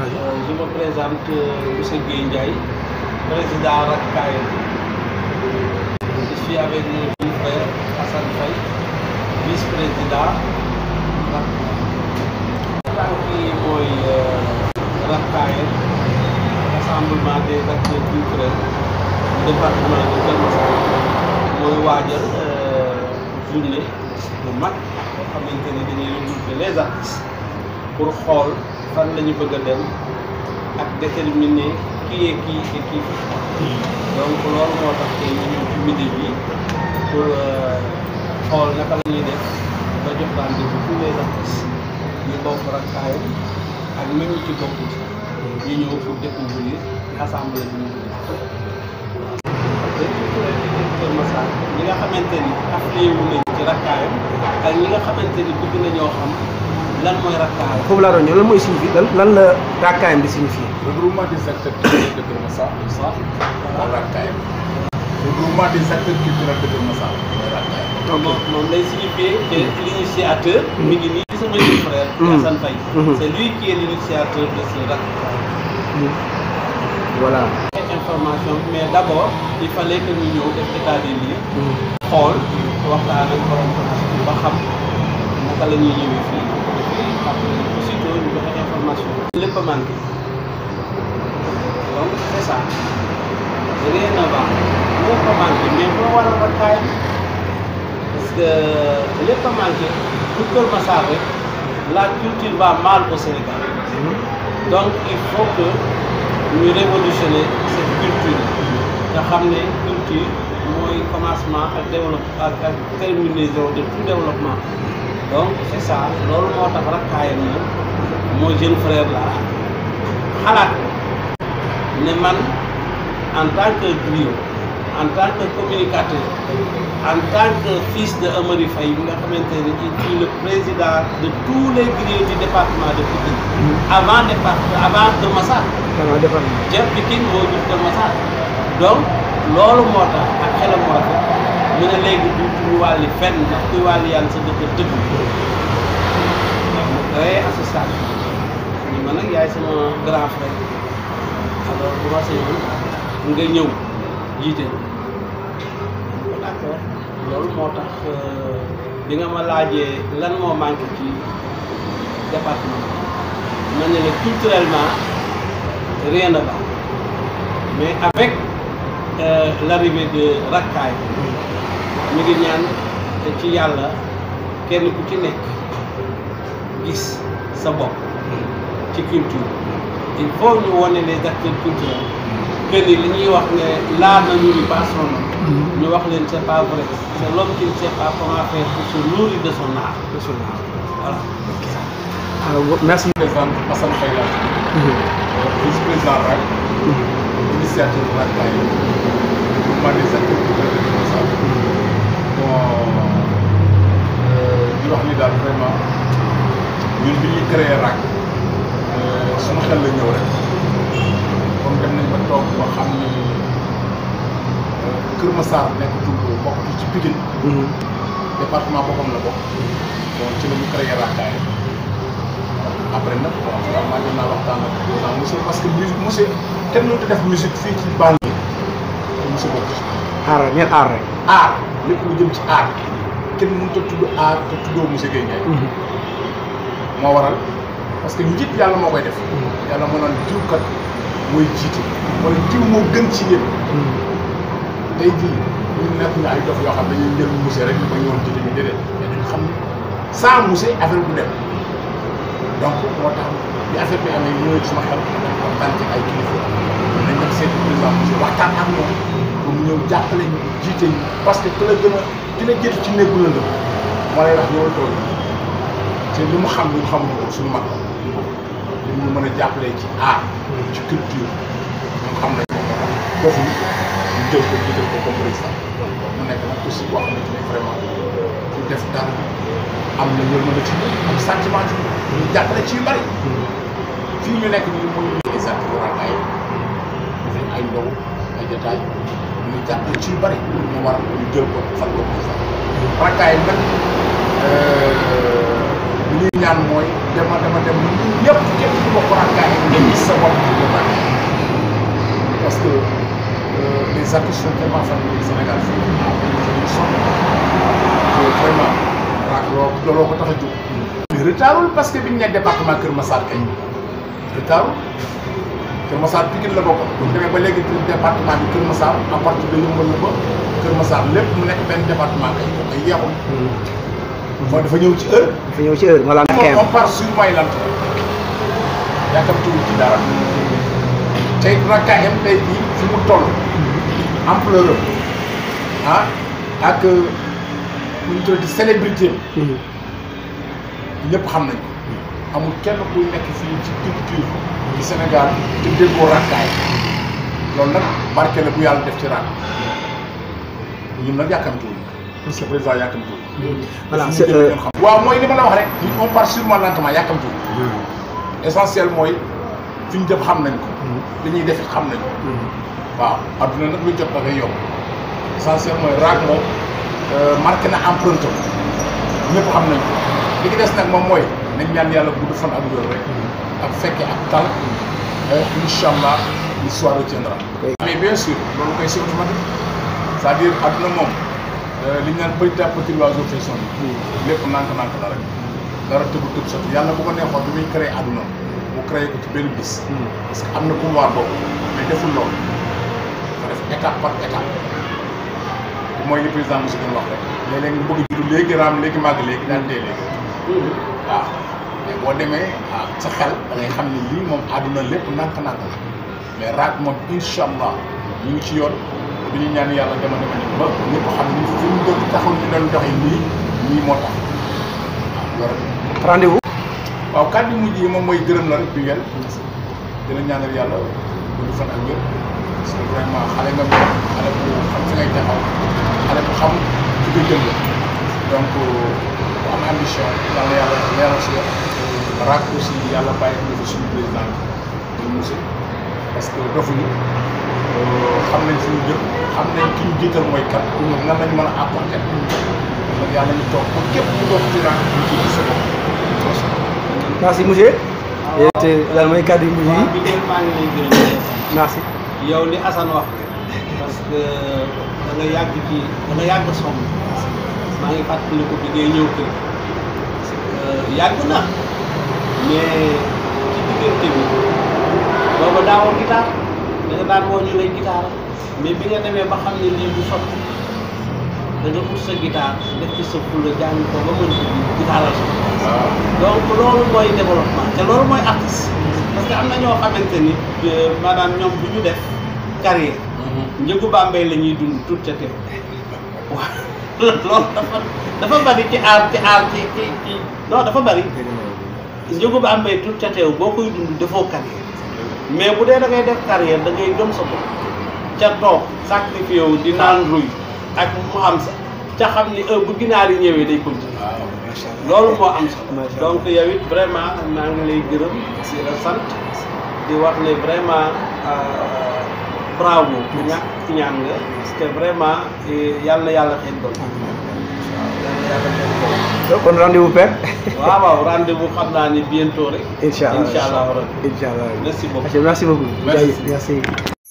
Euh, je me présente euh, monsieur Guèye Ndiaye président Rakkaay je suis avec mon jeune frère Hassan Faye vice-président Rakkaay kii mooy Rakkaay rassemblement des acteurs culturels du département de Keur Massar mooy waajal euh, journée bu mag boo xamante ni dañuy regrouper les artistes pour xool fan la ñu bëgg a dem ak déterminer qui est qui et qui fait quoi. donc loolu moo tax tey ñu ñëw ci midi bi pour xool naka la ñuy def ba jox rendez-vous tous les artistes ñu bokk Rakkaayam ak même ñu ci bokk ci ñu ñëw pour découvrir assemblée bi ñu ngi def. parce que Kër Massar ñi nga xamante ni affilié wu nañ ci Rakkaayam ak ñi nga xamante ni bëgg nañoo xam lan mooy Rakkaayam. foofu laa doon ñëw lan mooy signifie lan lan la Rakkaayam di signifier. regroupement des acteurs culturels de Keur Massar le centre mooy Rakkaayam regroupement des acteurs culturels de Keur Massar mooy Rakkaayam moom moom lay signifié que l'initiateur mi ngi nii sama jeune frère Assane Faye Mhm. c'est lui qui est l'initiateur de ce Rakkaay voilà. information mais d'abord il fallait que ñu ñëw def état des lieux xool waxtaan ak borom place bi ba xam naka la ñuy ñëwee fii après aussitôt ñu joxe information lépp a manqué donc c'est ça rien à voir lépp a manqué mais boo war a Rakkaay parce que lépp a manqué pour Keur Massar rek la culture va mal au Sénégal donc il faut que ñu révolutionner cette culture nga xam ne culture mooy commencement ak développement ak ak terminaison de tout développement donc c'est ça loolu moo tax Rakkaayam moom mooy jeune frère la xalaat ne man en tant que griot en tant que communicateur en tant que fils de Amary Faye bi nga xamante ne il est le président de tous les griots du département de Pikine avant départ avant Keur Massar xanaa defar na. Jeff Pikine moo jur Keur Massar donc loolu moo tax ak xelam mu rafet mu ne léegi du ñu wàlli fenn ndax kuy wàlli yàlla sa dëkk dëgg mu créé association ñu ma nag yaay sama grand frère alors bu ma sañoon nga ñëw jiite ko d'accord loolu moo tax euh, bi nga ma laajee lan moo manqué ci département ma ne la culturellement rien ne va mais avec euh, l'arrivée de Rakkaay ñu ngi ñaan ci yàlla kenn ku ci nekk gis sa bopp ci culture il faut ñu wone les acteurs culturels que ni li ñuy wax ne l'art ne nourrit pas son homme ñu wax leen c'est pas vrai c'est l'homme qui ne sait pas comment faire pour se nourrir de son art voilà alors merci. président Assane Faye la vice président RAC initiative Rakkaayam regroupement des acteurs culturels de Keur Massar bon euh, di wax ni daal vraiment ñun bi ñuy créé RAC suñu xel la ñëw rek comme dem nañ ba toog ba xam ni euh, Keur Massar nekk tur bokk ci Pikine département boppam la bokk bon ci la ñu créé Rakkaayam après nag bon vraiment jot naa waxtaan ak président monsieur parce que musique monsieur kenn mënut a def musique fii ci banlieue te monsieur bokk ci aar rek ngeen aar rek. art lépp lu jëm ci art kenn mënut a tudd art te tuddoo monsieur Guèye Ndiaye moo waral parce que njiit yàlla moo koy def yàlla moo naan diw kat mooy jiite wala diw moo gën ci yéen tey jii ñu nekk ñu ay dof yoo xam ne dañuy jël monsieur rek ñu ko ñëwoon jiite ñu déedéet mais dañu xam ne sans monsieur affaire bu dem donc moo tax bi affaire bi amee ñëwee ci sama xel dañ ko waxtaan ci ay kilifa nañ dem seeti président monsieur waxtaan ak moom pour mu ñëw jàppale ñu jiite ñu parce que ku la gën a ki la jiitu ci néegu la moo lay wax ñëwal tool te li mu xam ñu xamuñu ko suñu mag li ñu mën a jàppalee ci art ci culture ñoom xam nañ ko foofu ñu jël ko jiital ko comme président mu nekk nag aussi boo xamante ne vraiment ku def dara am na yërmande ci am sentiment ci ñu jàppale ci yu bari fii ñu nekk nii mooy les acteurs Rakkaay def ay ndaw ay détail ñu jàppale ci yu bari ñu war ñu jël ko fal ko président Rakkaay nag li ñuy ñaan mooy dema dema dem ñun ñëpp képp ku bokk rakkaay nga gis sa bopp ci Kër Massar parce que euh, les artistes sont tellement fatigués au Sénégal fii dañuy sonn te vraiment raak loo looloo ko tax a jóg. mais retardul parce que biñ ne département Kër Massar kay retardul Kër Massar Pikine la bokk bu ñu demee ba léegi département bi Kër Massar à partir de Yeumbeul la ba Kër Massar lépp mu nekk benn département kay ko ay yeexul mooy dafa ñëw ci heure dafa ñëw ci heure maanaam moom kayam on part sur may lant yàkkamtuwul ci dara tey rakkaayam tey jii fi mu toll ampleur am ah ak nu ñu tuddati célébrité am ñëpp xam nañ ko amul kenn kuy nekk fii ci culture ci Sénégal te déggoo rakkaay loolu nag barke la bu yàlla def ci rakk ñun nag yàkkamtuwul parce que président yàkkamtuwul voilà Parce c'est que ñu jël ngeen xam. waaw mooy li ma la wax rek ñun on part sûrement lentement yàkkamtuwul essentiel mooy fi ñu jëm xam nañ ko li ñuy def it xam nañ ko waaw adduna nag lu jot da ngay yomb essentiel mooy raag moom marqué na empreinte am ñëpp xam nañ ko li ci des nag moom mooy nañ ñaan yàlla gudd fan ak wér rek ak fekke ak tal incha allah l'histoire retiendra Oui. mais bien sûr loolu koy c'est automatique c'est-à-dire adduna moom li ñu naan petit à petit l'oiseau fait son nid lépp nànk-nànk la rek dara tëbu tëb sotti yàlla bu ko neexoon bi muy créé adduna mu créé ko ci benn bis parce que am na pouvoir boobu mais deful loolu dafa def étape par étape te mooy li président monsieur doon wax rek léeg-léeg nga bëgg a judd léegi raam léegi màgg léegi daan dee léegi waaw mais boo demee ah sa xel da ngay xam ne lii moom àdduna lépp nànk-nànk la mais raak moom incha allah ñu ngi ci yoon bi ñu ñaan yàlla dema dema dem ba ñëpp xam ni fi ñu doon taxul ñu doon doxee nii nii moo tax waaw loolu rek. rendez-vous waaw kàddu mujj yi moom mooy gërëm la rek bi ngeen dina ñaanal yàlla gudd fan ak wér parce que vraiment xale nga mel xale bu xam fi ngay taxaw xale bu xam fi nga jëm la donc bu am ambition yàlla yàlla leeral si yow raak aussi yàlla bàyyi ko fi suñu président bi monsieur parce que dofuñu xam nañ fi ñu jëm xam nañ ki ñu jiital mooy kan nan lañu mën a apporter donc yàlla ñu toog ba képp ku doon ci raak ñu ci gis sa bopp merci monsieur te lan mooy kàddu yu mujj waaw yi bi ngeen maa ngi lay gërëm merci yow li Assane wax parce que da nga yàgg ci da nga yàgg sonn maa ngi fàttaliku bi ngay ñëw kër yàgg na mais ci diggante bi booba daawoo guitare da nga daan woo ñu lay guitare mais bi nga demee ba xam ne lii du sotti da nga ut sa guitare def ci sa fulla jàng ko ba mën ko guitare sa waaw donc loolu mooy développement te loolu mooy artiste parce que am na ñoo xamante ni euh, maanaam ñoom bu ñu def carrière njëgu Bambey la ñuy dund tout te teew waaw loolu dafa dafa bari ci aar ci aar ci ci ci non dafa bari njëgu Bambey tout te teew boo koy dund defoo carrière mais bu dee da ngay def carrière da ngay gëm sa bopp ca toog sacrifié wu di naan ruy ak mu am sa ca xam ni heure bu ginaar yi ñëwee day continuer waaw loolu moo am solo Macha Allah. donc yow it vraiment maa ngi lay gërëm di la sant di wax ne vraiment euh, bravo ku ñàkk ci ñaan nga parce que vraiment eh, yàlla na yàlla xëy doon yàlla na yàlla xëy doon kon rendez-vous père waaw waaw rendez-vous xam naa ni bientôt rek incha allah incha allah rabbi incha allah merci beaucoup merci beaucoup Merci. merci